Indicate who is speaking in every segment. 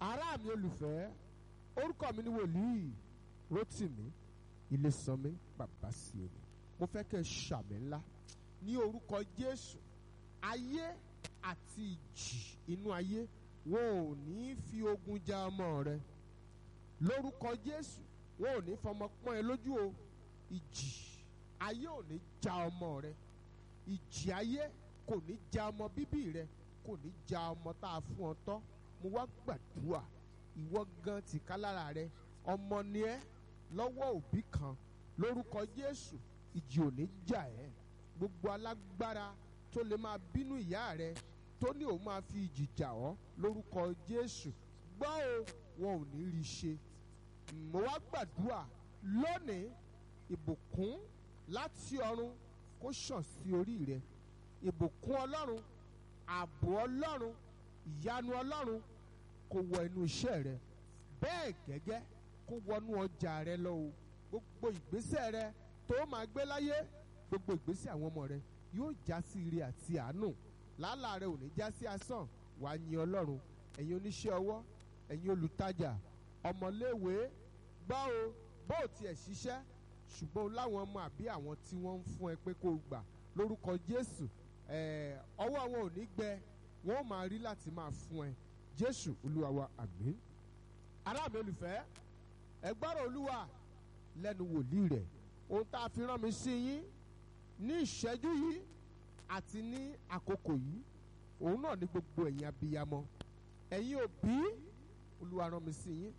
Speaker 1: ará mi olùfẹ́ orúkọ mi ni wòlíì Rótìmí Ilésànmí bàbá sí omi mo fẹ́ kẹ́ ẹ ṣàmì ńlá ní orúkọ Jésù ayé àti ìjì inú ayé wọn ò ní fi ogun ja ọmọ rẹ lórúkọ Jésù wọn ò ní fọmọ pọ́n ẹ lójú o ìjì ayé ò ní ja ọmọ rẹ ìjì ayé kò ní ja ọmọ bíbí rẹ kò ní ja ọmọ tá a fún ọ tọ́ mo wá gbàdúrà ìwọ gan tìka lára rẹ ọmọ ni ẹ lọ́wọ́ òbí kan lórúkọ Jésù ìjì ò ní jà ẹ́ gbogbo alágbára tó lè máa bínú ìyá rẹ tó ní òun máa fi ìjì jà ọ́ lórúkọ Jésù gbọ́ o wọn ò ní rí i ṣe mo wá gbàdúrà lónìí ìbùkún láti ọ̀run kó ṣàn sí orí rẹ ìbùkún Ọlọ́run ààbò Ọlọ́run ìyanu Ọlọ́run kó wọ inú iṣẹ́ rẹ bẹ́ẹ̀ gẹ́gẹ́ kó wọnú ọjà rẹ lọ o gbogbo ìgbésẹ̀ rẹ tó máa gbé láyé gbogbo ìgbésẹ̀ àwọn ọmọ rẹ yóò já sí ire àti àánú làálàá rẹ ò ní já sí asán wàá yin Ọlọ́run ẹ̀yin oníṣẹ́ ọwọ́ ẹ̀yin olùtajà ọmọléèwé gbọ́ o bó o tiẹ̀ ṣiṣẹ́ ṣùgbọ́n o láwọn ọmọ àbí àwọn tí wọ́n ń fún ẹ pé kó o gbà lórúkọ Jésù ọwọ́ wọn ò ní gbẹ wọn ò máa rí láti máa fún ẹ Jésù Olúwa wa àmín ará mi olùfẹ́ ẹ gbọ́rọ̀ Olúwa lẹ́nu wòlíì rẹ̀ ohun tá a fi rán mi sí yín ní ìṣẹ́jú yìí àti ní àkókò yìí òun náà ní gbogbo ẹ̀yin abiyamọ ẹ̀yin òbí Olúwa rán mi sí yín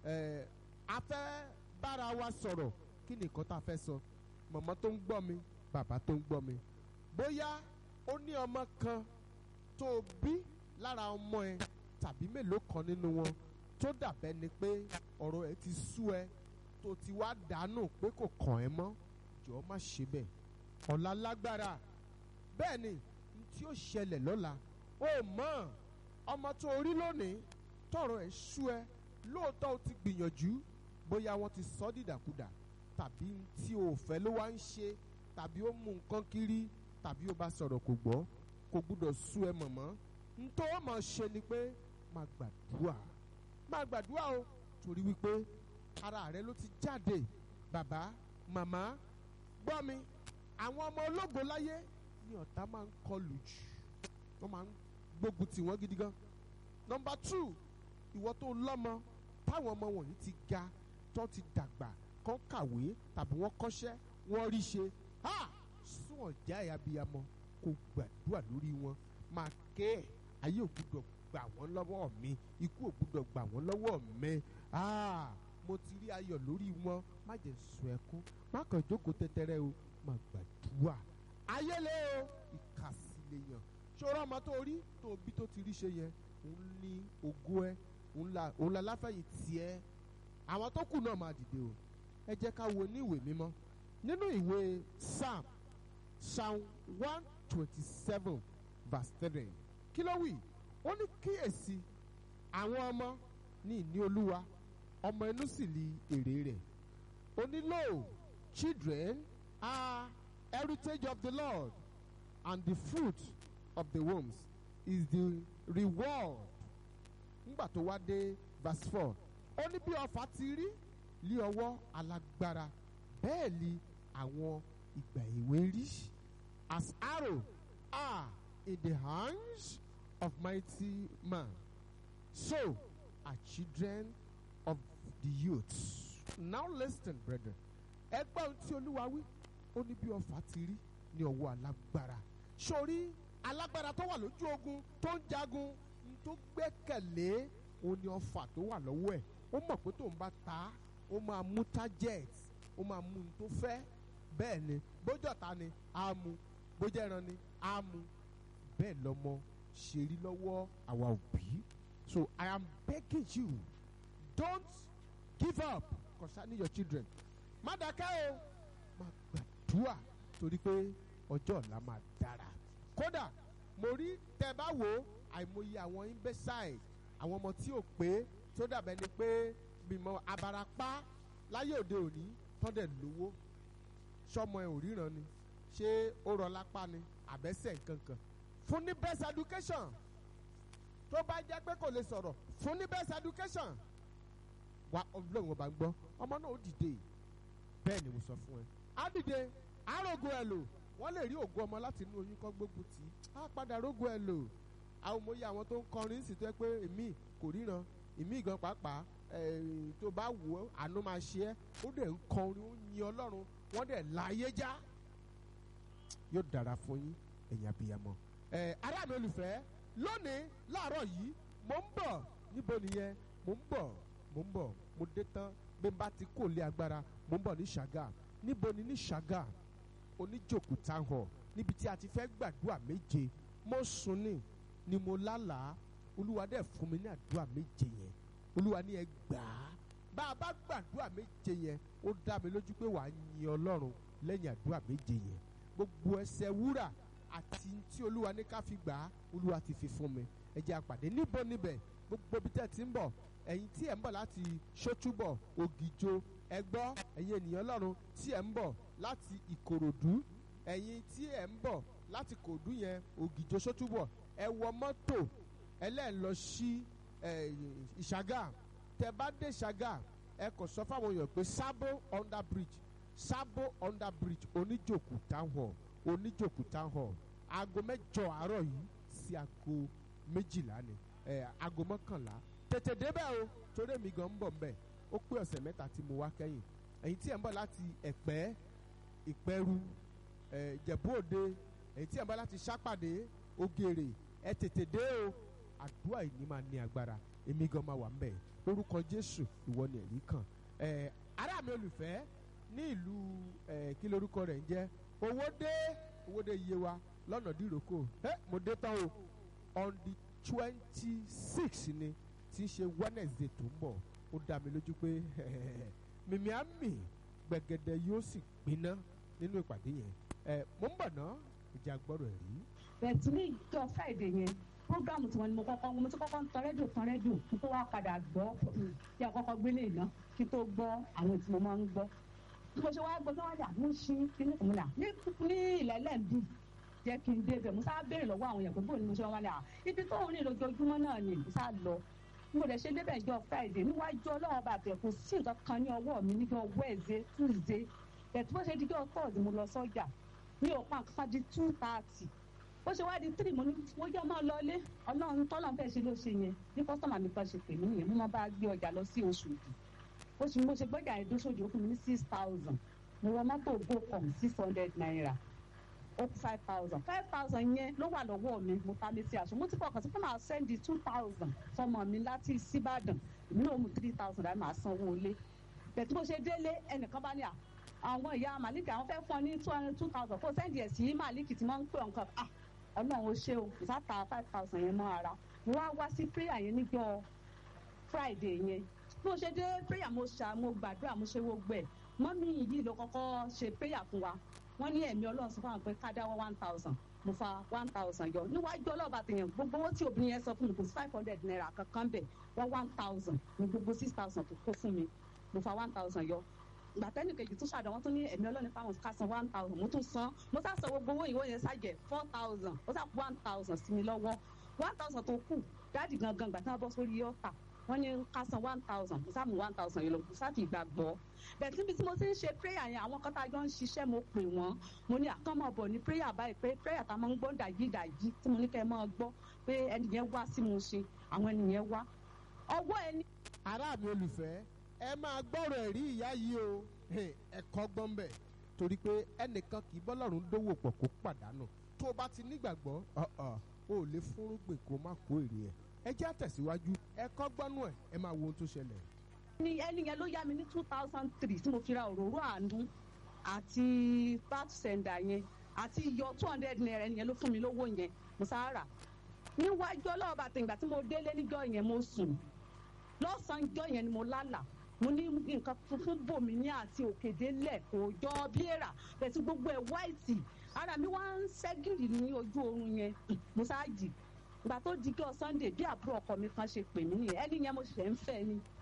Speaker 1: a fẹ́ bára wa sọ̀rọ̀ kí ni nǹkan tá a fẹ́ sọ mọ̀mọ́ tó ń gbọ́ mi bàbá tó ń gbọ́ mi bóyá ó ní ọmọ kan tó o bí lára ọmọ ẹ tàbí mélòó kan nínú wọn tó dàbẹ́ ni pé ọ̀rọ̀ ẹ ti sú ẹ tó ti wá dànù pé kò kàn ẹ́ mọ́ jọ̀ọ́ má ṣe bẹ́ẹ̀ ọ̀la lágbára bẹ́ẹ̀ ni n tí ó ṣẹlẹ̀ lọ́la ó mọ̀ ọmọ tó rí lónìí tọ̀rọ̀ ẹ̀ sú ẹ lóòótọ́ o ti gbìyànjú bóyá wọ́n ti sọ dìdàkudà tàbí tí o fẹ́ ló wá ń ṣe tàbí ó mú nǹkan kiri tàbí ó bá sọ̀rọ̀ kò gbọ́ kò gbúdọ̀ sú ẹ mọ̀mọ́ ntọ́ ó máa ṣe ni pé máa gbàdúrà máa gbàdúrà o torí wípé ara rẹ ló ti jáde bàbá màmá gbọ́ mi àwọn ọmọ ológo láyé ni ọ̀tá máa ń kọlù jù wọ́n máa ń gbógun tì wọ́n gidi gan nọmba two ìwọ tó lọ́mọ táwọn ọmọ wọ̀nyí ti ga tó ti dàgbà kán kàwé tàbí wọ́n kọ́ṣẹ́ wọ́n rí ṣe ha sún ọ̀já ẹ̀ abiyamọ kó gbàdúrà lórí wọn máa ké ẹ̀ ayé ò gbúdọ̀ gbà wọ́n lọ́wọ́ mi ikú ò gbúdọ̀ gbà wọ́n lọ́wọ́ mi mo ti rí ayọ̀ lórí wọn má jẹ́ sùn ẹkún má kàn jókòó tẹ́tẹ́rẹ́ o má gbàdúrà ayélé o ìkàsílẹ̀ yàn ṣòro ọmọ tó rí tó bí tó ti rí ṣe yẹn òun ní ògo ẹ òun la láfẹ̀yìn tiẹ̀ àwọn tó kù náà máa dìde o ẹ jẹ́ ká wo ní ìwé mímọ́ nínú ìwé psalm psalm one twenty seven verse three kí ló wí ó ní kíyèsí àwọn ọmọ ní ìní olúwa ọmọ inú sì li èrè rẹ̀ ó ní lo children are heritage of the Lord and the fruit of the wombs is the reward nígbà tó wá dé verse four ó ní bí ọfà ti rí lé ọwọ́ alágbára bẹ́ẹ̀ ni àwọn ìgbà èwe rí as arrow are in the hands of mighty man so are children of the youths. now listen brethren ẹgbẹ́ ohun tí olúwa wí ó ní bí ọfà ti rí ní ọwọ́ alágbára sórí alágbára tó wà lójú ogun tó ń jagun tó gbẹ́kẹ̀lé ó ní ọfà tó wà lọ́wọ́ ẹ̀ ó mọ̀ pé tóun bá ta ó máa mú target ó máa mú un tó fẹ́ bẹ́ẹ̀ ni bójú ọ̀tá ni á mú bójú ẹran ni á mú bẹ́ẹ̀ lọ́mọ ṣe rí lọ́wọ́ àwa òbí so I am begging you don't give up concerning your children má dákẹ́ o má gbàdúrà torí pé ọjọ́ ọ̀la máa dára kódà mo rí tẹ́ bá wò ó àìmọye àwọn imbecile àwọn ọmọ tí ò pé tó dàbẹ́ ni pé bímọ abarapá láyé òde òní tọ́dẹ̀ lówó sọmọ ẹ ò ríran ni ṣé ó rọ lápá ni àbẹ́sẹ̀ nkankan fún ní best education tó bá jẹ́ pé kò lè sọ̀rọ̀ fún ní best education wa ọlọ́run ọba ń gbọ́ ọmọ náà ó dìde bẹ́ẹ̀ ni mo sọ fún ẹ á dìde àrògùn ẹ lò wọ́n lè rí ògùn ọmọ láti inú oyún kọ́ gbógun tì í á padà rógùn ẹ lò àwọn òmòye àwọn tó ń kọrin sì tó yẹ pé èmi kò ríran èmi gan pàápàá tó bá wù ọ́ àánú máa ṣe ẹ́ ó dẹ̀ ń kọrin ó yin ọlọ́run wọ́n dẹ̀ láyé já yóò dára fún yín ẹ̀yin abiyamọ. ará mi olùfẹ́ lónìí láàárọ̀ yìí mò ń bọ̀ níbo nìyẹn mò ń bọ̀ mò ń bọ̀ mo dé tán bí n bá ti kó lé agbára mò ń bọ̀ ní ṣàgà níbo ni ní ṣàgà oníjòkó town hall níbi tí a ti fẹ́ gbàdúrà méje mo sùn ní ni mo lálàá olúwa dẹ̀ fún mi ní àdúrà méje yẹn olúwa ní ẹ gbà á bá a bá gbàdúrà méje yẹn ó dá mi lójú pé wàá yin ọlọ́run lẹ́yìn àdúrà méje yẹn gbogbo ẹsẹ̀ wúrà àti tí olúwa ní ká fi gbà á olúwa ti fi fún mi ẹ jẹ́ àpàdé níbo níbẹ̀ gbogbo ibi tẹ́ ti ń bọ̀ ẹ̀yin tí ẹ̀ ń bọ̀ láti ṣótúbọ̀ ògìjò ẹgbọ́ ẹ̀yin ènìyàn ọlọ́run tí ẹ̀ ń bọ̀ láti ìkòròdú ẹ̀yin tí ẹ̀ ń bọ̀ láti kòdú yẹn ògìjò ṣótúbọ̀ ẹ wọ mọ́tò ẹlẹ́ẹ̀ lọ sí ìṣàgà tẹ bá dé ìṣàgà ẹ kò sọ fáwọn èèyàn pé sábó under bridge sábó under bridge oníjòkú town hall oníjòkú town hall aago mẹ́jọ àárọ̀ yìí sí aago méjìlá ni aago mọ́kànlá tètè débẹ̀ o torí èmi gan ń bọ̀ mbẹ̀ ó pé ọ̀sẹ̀ mẹ́ta tí mo wá kẹ́yìn ẹ̀yin tí ẹ̀ ń bọ̀ láti ẹ̀pẹ́ ìpẹ́rù ìjẹ̀bú òde ẹ̀yin tí ẹ̀ ń bọ̀ láti sápàdé ògèrè ẹ tètè dé o àdúrà yìí ni máa ní agbára èmi gan máa wà mbẹ̀ lórúkọ jésù ìwọ ni ẹ̀rí kan ará mi olùfẹ́ ní ìlú kí lorúkọ rẹ̀ ń jẹ́ owó dé owó dé iye wa lọ́nà dìrókò mo dé tán o on the twenty six ni tí í ṣe wednesday tó ń bọ̀ ó dá mi lójú pé mímí àmì gbẹ̀gẹ̀dẹ̀ yóò sì gbiná nínú ìpàdé yẹn mo ń bọ̀ ná ìjà gbọ́dọ̀ rí.
Speaker 2: bẹ̀ẹ̀tì ní ìjọ friday yẹn programu tí wọn ni mo kọ́kọ́ mo ti kọ́kọ́ ń tan rédíò tan rédíò kí tó wá padà gbọ́ kí a kọ́kọ́ gbélé iná kí tó gbọ́ àwọn tí mo máa ń gbọ́ bí mo ṣe wá gbọ́ náà yà mo ṣí kíní kan múlà ní ilẹ̀ lẹ́ǹdì jẹ́ kí n débẹ̀ mo sáà béèrè lọ́wọ́ àwọn èèyàn pé bóun ni mo ṣe wá ní à ibi tó ń rìn lójoojúmọ́ náà ni mo sáà lọ mo lè ṣe débẹ̀ ìjọ friday níwájú ọlọ́run bá bẹ̀ kò sí nǹkan kan ní ọwọ́ mi níjọ wednesday tuesday bẹ̀tú bó ṣe díjọ́ thursday mo lọ sọ́jà mi ò pa nǹkan di two thirty ó ṣe wá di three mo ní mo jẹ́ ọmọ lọlé ọlọ́run tọ́lọ́run fẹ́ ṣe ló ṣe yẹn ní kọ́sọ́mà mi kan ṣe pè mí yẹn mo máa bá gbé ọjà lọ sí oṣù yìí oṣù mo ṣe gbọ́jà yẹn dóṣòdì ó fún mi ní six thousand mo wọ mọ́tò gocom six hundred naira ó kú five thousand five thousand yẹn ló wà lọ́wọ́ mi mo ta mi sí aṣọ mo ti fọkàn sí pé màá sẹ́ndì two thousand fọmọ mi láti síbàdàn èmi náà mú three thousand láti máa sanwó ilé bẹ̀tí mo ṣe délé ẹnìkan bá ní à àwọn ìyá màlíkì àwọn fẹ́ fún ọ ní two hundred two thousand kó sẹ́ndì ẹ̀ sí màlíkì tí wọ́n ń pè ọ̀nkan ah ọlọ́run ó ṣe o ìsáta five thousand yẹn mọ́ ara mo wá wá sí prayer yẹn níjọ́ friday yẹn bí mo ṣe dé prayer mo ṣà mo gbàdúrà mo ṣe gbogbo ẹ̀ mọ́mí yìí ló kọ́kọ́ ṣe prayer fún wa wọ́n ní ẹ̀mí ọlọ́run sọ fún àwọn pé ká dáwọ́ one thousand mo fa one thousand yọ níwájú ọlọ́ọ̀bà tèèyàn gbogbo owó tí obìnrin yẹn sọ fún mi kò sí five hundred naira kankan bẹ̀ wọ́n one thousand ní gbogbo six thousand tó kó fún mi mo fa one thousand yọ gbàtẹ́nì kejì tún ṣàdán wọ́n tún ní ẹ̀mí ọlọ́run fáwọn ká san one thousand mo tún san mo sá san gbogbo owó ìwé yẹn ṣàjẹ́ four thousand ó sá one thousand sí mi lọ́wọ́ one thousand tó kù dáàdì gangan gbàtẹ́ wọn bọ́ sórí ọ̀tà wọ́n ní ká san one thousand mo sá mú one thousand yẹn lọ mo sá fi gbàgbọ́ bẹ́ẹ̀ síbi tí mo ti ń ṣe prayer yẹn àwọn kan tá a jọ ń ṣiṣẹ́ mo pè wọ́n mo ní àkànmọ́ bọ̀ ní prayer báyìí pé prayer tá a máa ń gbọ́ dàjí dàjí tí mo ní kẹ́ ẹ máa gbọ́ pé ẹni yẹn wá sí mo ṣe àwọn ẹni yẹn wá ọwọ́ ẹni.
Speaker 1: ará mi olùfẹ́ ẹ máa gbọ́rọ̀ ẹ̀rí ìyá yìí o ẹ̀kọ́ gbọ́n bẹ̀ torí pé ẹnìkan kì í bọ́lọ́run dówó pọ̀ kó pàdánù tó o bá ti nígbàgbọ́ o ò lè fúnrúgbìn kó má kó èrè ẹ̀ ẹ jẹ́ àtẹ̀síwájú ẹ̀kọ́ gbọ́nú ẹ̀ ẹ máa wo ohun tó ṣẹlẹ̀
Speaker 2: ni ẹni yẹn ló yá mi ní two thousand three tí mo fi ra òróró àánú àti bat sender yẹn àti iyọ two hundred naira ẹni yẹn ló fún mi lówó yẹn mo sá rà níwájú ọlọ́ọ̀bà tìǹgbà tí mo délé níjọ́ yẹn mo sùn lọ́sàn-án jọ́ yẹn ni mo lálà mo ní nǹkan funfun bò mí ní àti òkèdélẹ̀ kò jọ bí èrà bẹ̀sí gbogbo ẹ̀ wáìtì ara mi wá ń ṣẹ́gìrì ní ojú oorun yẹn mo sá jì ìgbà tó di kí ọ sunday bí àbúrò ọkọ mi kan ṣe pè mí nìyẹn ẹni yẹn mo ṣẹ̀ ń fẹ́ ni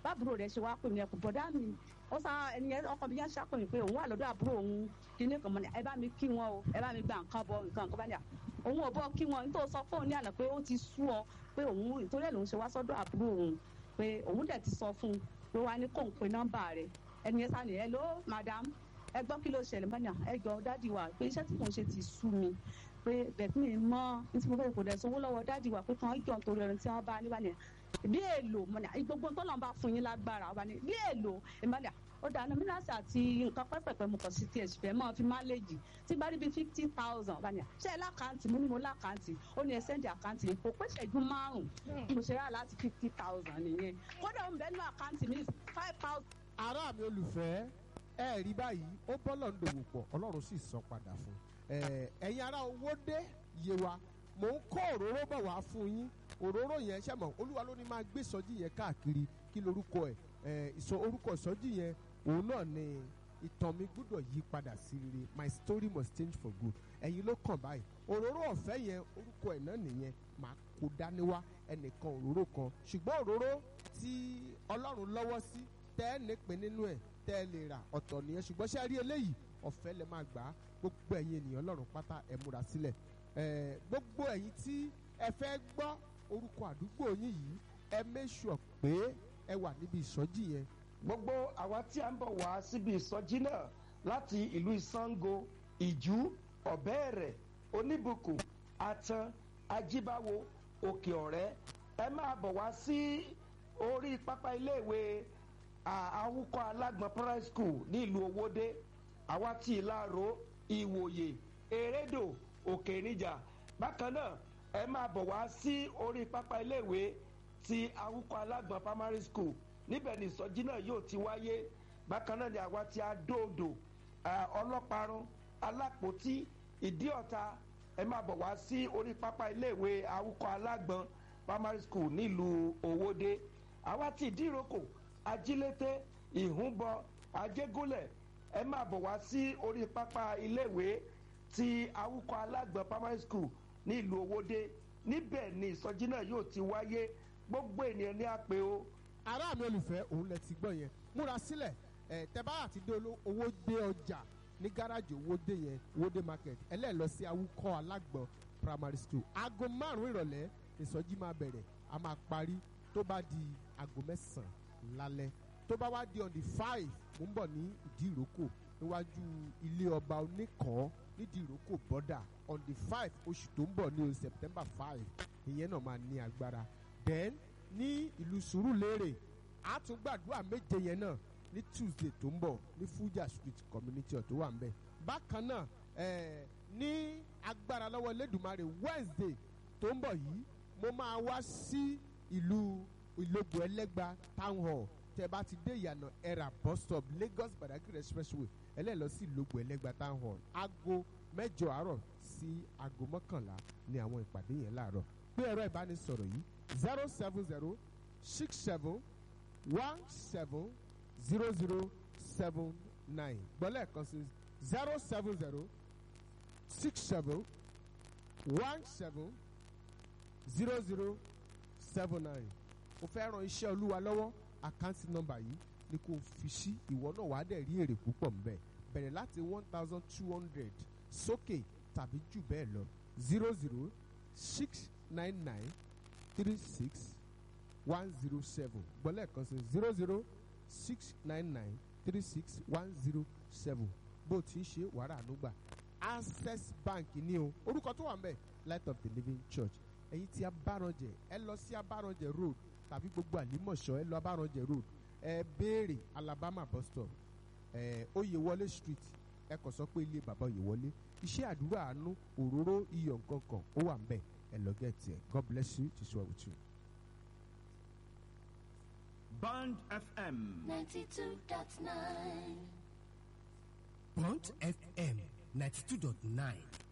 Speaker 2: báàbúrò rẹ̀ ṣe wá pè mí ẹkùn bọ̀dá mi ó sá ẹni yẹn ọkọ mi yẹn ṣàpè mí pé òun wà lọ́dọ̀ àbúrò òun kíní kan mọ́ ni ẹ bá mi kí wọn o ẹ bá mi gba nǹkan bọ nǹkan nǹkan bá ní à òun ò bọ́ kí wọn nítorí sọ fóun ní àná pé ó ti sú ọ pé òun ìtorí ẹ̀ lòun ṣe wá sọ́dọ̀ àbúrò òun pé òun dẹ̀ ti sọ fún un pé wá ní kó ń pe nọ́mbà rẹ̀ ẹni yẹn sá ni hello madam ẹ gbọ́ kí ló ṣẹlẹ̀ mọ́ni ẹ jọ dádì wa pé iṣẹ́ tí mò ń ṣe ti sú mi pé bẹ̀tí mi mọ́ ní tí mo fẹ́ kò dẹ̀ sanwó lọ́wọ́ dádì wa pé kàn án jọ nítorí ẹni tí wọ́n bá níbà ní bí èlò mọ́ni gbogbo tó lọ́n bá fún yín lágbára ọba ní bí èlò ìmọ̀lẹ̀ ó dáná mílíọ̀sì àti nǹkan pẹ́pẹ́pẹ́ mo kàn sí tiẹ̀ sì fẹ́ mọ́ fi máléèjì tí bá rí bíi fifty thousand ọba ní ṣe é lákàntì mo ní mo lákàntì ó ní ẹ sẹ́ndì àkáǹtì yìí kò pé ṣẹ́jú márùn-ún mo ṣe rà láti fifty thousand nìyẹn kódà ó ń bẹ́ẹ̀ nínú àkáǹtì mi five thousand
Speaker 1: ará mi olùfẹ́ ẹ rí báyìí ó bọ́lọ̀ ń dòwò pọ̀ ọlọ́run sì sọ padà fún ẹ ẹ̀yin ará owó dé yé wa mò ń kó òróró bọ̀ wá fún yín òróró yẹn ṣe mọ̀ olúwa ló ní máa gbé ìsọjí yẹn káàkiri kí lorúkọ ẹ̀ ẹ̀ ìsọ orúkọ ìsọjí yẹn òun náà ni ìtàn mi gbọ́dọ̀ yí padà sí rere my story must change for good ẹ̀yin ló kàn báyìí òróró ọ̀fẹ́ yẹn orúkọ ẹ̀ náà nìyẹn màá kó dání wá ẹnìkan òróró kan ṣùgbọ́n òróró tí ọlọ́run lọ́wọ́ sí tẹ́ ẹ nípìn nínú ẹ̀ tẹ́ ẹ lè rà ọ̀tọ̀ nìyẹn ṣùgbọ́n ṣe rí eléyìí ọ̀fẹ́ lẹ máa gbà á gbogbo ẹ̀yin ènìyàn ọlọ́run pátá ẹ múra sílẹ̀ ẹ̀ gbogbo ẹ̀yin tí ẹ fẹ́ gbọ́ orúkọ àdúgbò yín yìí ẹ make sure pé ẹ wà níbi ìsọjí yẹn
Speaker 3: gbogbo àwa tí a ń bọ̀ wá síbi ìsọjí náà láti ìlú ìsango ìjú ọ̀bẹ́ẹ̀rẹ̀ oníbùkún atan ajíbáwo òkè ọ̀rẹ́ ẹ máa bọ̀ wá sí orí pápá iléèwé àwùkọ alágbọ̀n primary school ní ìlú owóde àwa tí ìlàró ìwòye erédò òkè níjà bákan náà ẹ máa bọ̀ wá sí orí pápá iléèwé ti àwùkọ alágbọ̀n primary school níbẹ̀ ni ìsọjí náà yóò ti wáyé bákan náà ni àwa ti adóodò ọlọ́parun alápòtí ìdíọ̀ta ẹ máa bọ̀ wá sí orí pápá iléèwé àwùkọ alágbọ̀n primary school nílùú owóde àwa ti ìdíròkò ajílété ìhúnbọ ajégúnlẹ̀ ẹ máa bọ̀ wá sí orí pápá iléèwé ti àwùkọ alágbọ̀n primary school nílùú owóde níbẹ̀ ni ìsọjí náà yóò ti wáyé gbogbo ènìyàn ní àpè o
Speaker 1: ará mi olùfẹ́ òun lẹ ti gbọ́ yẹn múra sílẹ̀ ẹ̀ tẹ́bá àti dé owó dé ọjà ní gáràjì owó dé yẹn owó dé market ẹlẹ́ẹ̀lọ sí awúkọ́ alágbọ̀n primary school aago márùn-ún ìrọ̀lẹ́ ìsọjí máa bẹ̀rẹ̀ a máa parí tó bá di aago mẹ́sàn-án lálẹ́ tó bá wá di on the five mo ń bọ̀ ní ìdí ìrókò níwájú ilé ọba oníkọ̀ọ́ nídìí ìrókò bọ́dà on the five oṣù tó ń bọ̀ ní september five ìyẹn náà máa ní agbára then ní ìlú sùúrùlérè a tún gbàdúrà méje yẹn náà ní tuesday tó ń bọ̀ ní fuja street community tó wà nbẹ bákan náà ẹ̀ẹ́ ní agbára lọ́wọ́ lẹ́dùnmarè wednesday tó ń bọ̀ yìí mo máa wá sí ìlú ìlógbò ẹlẹ́gba town hall tẹ bá ti dé ìyànà ẹ̀rà bus stop lagos badagry expressway ẹlẹ́lọ sí ìlógbò ẹlẹ́gba town hall aago mẹ́jọ àárọ̀ sí aago mọ́kànlá ní àwọn ìpàdé yẹn láàárọ̀ pé ẹ̀rọ ìbánisọ̀rọ̀ yìí zero seven zero six seven one seven zero zero seven nine gbọ́lẹ̀ kan sí zero seven zero six seven one seven zero zero seven nine o fẹ́ ran iṣẹ́ olúwa lọ́wọ́ àkáǹtì nọ́mbà yìí ni kò fi sí ìwọ náà wàá dẹ̀ rí èrè púpọ̀ mbẹ́ bẹ̀rẹ̀ láti one thousand two hundred sókè tàbí jù bẹ́ẹ̀ lọ zero zero six nine nine three six one zero seven gbọ́lẹ̀ kan sí zero zero six nine nine three six one zero seven bó ti ń ṣe wàrà ànúgbà access bank ní o orúkọ tó wà ń bẹ̀ light of the living church ẹ̀yin tí abáranjẹ ẹ lọ sí abáranjẹ road tàbí gbogbo àlímọ̀ṣọ́ ẹ lọ abáranjẹ road ẹ béèrè alabama bus stop ẹ oyèwọlé street ẹ kàn sọ pé ilé bàbá oyèwọlé iṣẹ́ àdúrà àánú òróró iyọ̀ nǹkan kan ó wà ń bẹ̀ ẹ lọ gẹ̀ẹ́tì ẹ god bless you jesus well with you.
Speaker 4: Band FM.
Speaker 5: 92.9.
Speaker 6: Bond FM 92.9